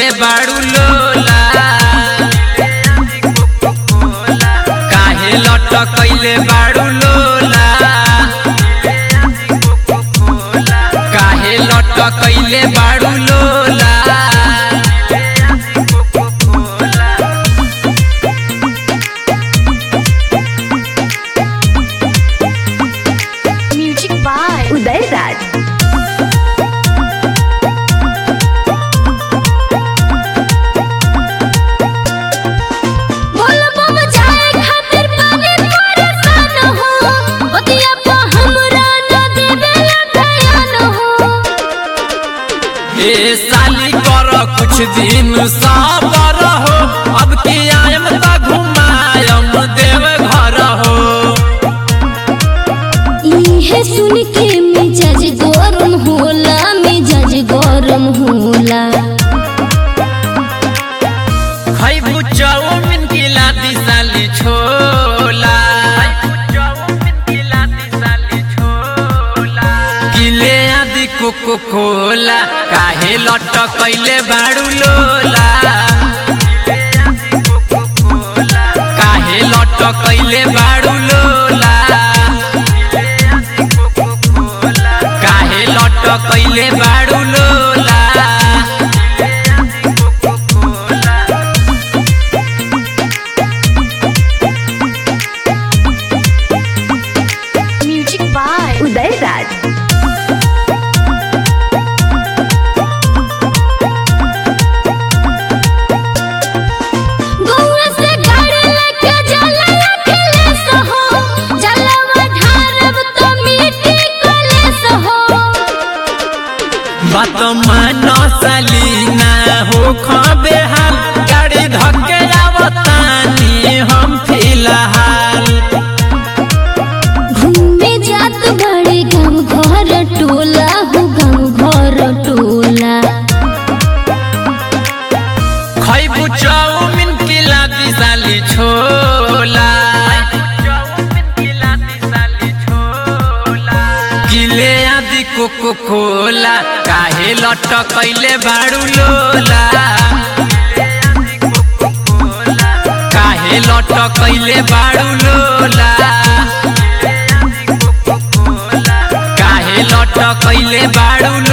कैले बाड़ू लोला काहे लट कैले बाड़ू लोला काहे लट कैले बाड़ू लोला म्यूजिक बाय उदय राज बोल बम जाए खातिर पानी परेशान हो ओतिया पा हमरा न देवे ध्यान हो ए साली कर कुछ दिन सबर हो अब के आयम त घुमायम देव घर हो इहे सुन के मिजाज गरम होला मिजाज गरम होला खैबू चाउमिन की लादी साली छोला किले आदि कोको कोला काहे लट कैले बाड़ू लोला काहे लट कैले बाड़ू लोला काहे लट कैले बाड़ू लोला म्यूजिक बाय उदय राज गौआ से गाड़ी लेके जाला अकेले सहो जलवा ढारब तो मिट्टी कलेस हो बात मान सलीना हो खबे हाल गाड़ी धक्के आवतानी हम फिलहाल घूमे जात बड़े गाँव घर टोला हो गाँव घर टोला खैबू चाउमिन की लादी साली छोला किले आदि कोको कोला काहे लट कैले बाड़ू लोला काहे लट कैले बाड़ू लोला काहे लट कैले बाड़ू